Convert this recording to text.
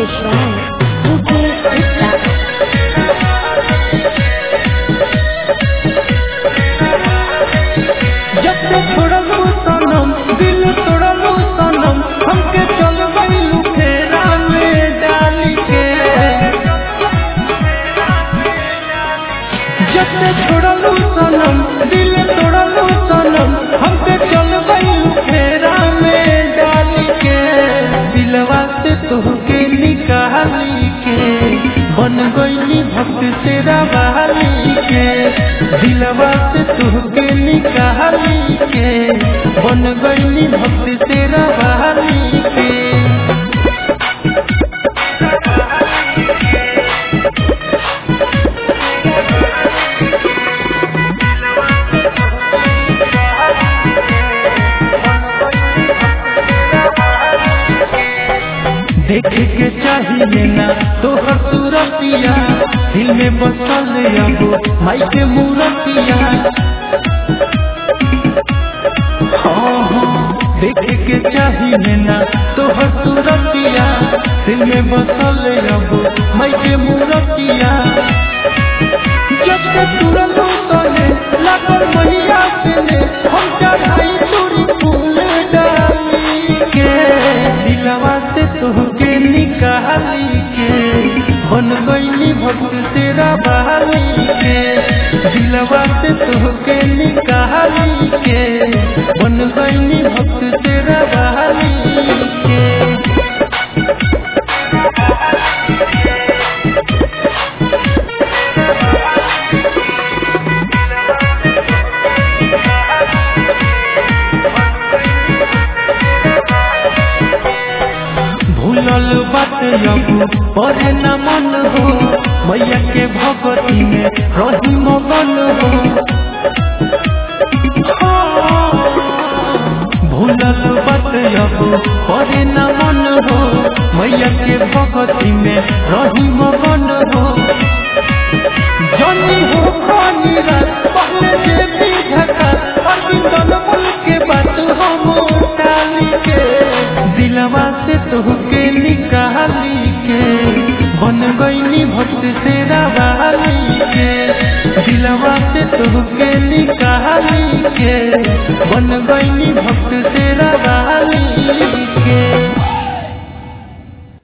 Vishwan, Mukesh Gupta. जब से छोड़लू सनम दिल तोड़लू सनम हमके चल गईलू फेरा में डाल के जब से छोड़लू सनम दिल तोड़लू सनम हमके चल गईलू फेरा में डाल के दिलवा से तोहके निकाली के बन गईली भक्त तेरा बहाली के दिलवा से तोहके निकाली के बन गईली भक्त तेरा बहाली के देखे के चाहिए ना तोहर सूरतिया दिल में बसल अब माई के मूरतिया हाँ हाँ देखे के चाहिए ना तोहर सूरतिया दिल में बसल अब माई के मूरतिया जब से तुरंत तले लागल मैया से ने हम चढ़ाई तोरी फूल डाली के दिलवा से तोहके निकाली के बन गईली भक्त तेरा बहाली के दिलवा से तोहके निकाली के बन गईली भक्त तेरा बहाली के भूलल बात अब परे न मन हो मैया के भगती में रही मगन हो भूलल बात अब परे न मन हो मैया के भगती में रही मगन हो जनी हो पानी रात पहले जे भी झका अरविंदन मुल के बात हम टाली के दिलवा से तोहके निकाली के बन गईनी भक्त तेरा बहाली के दिलवा से तोहके निकाली के बन गईनी भक्त तेरा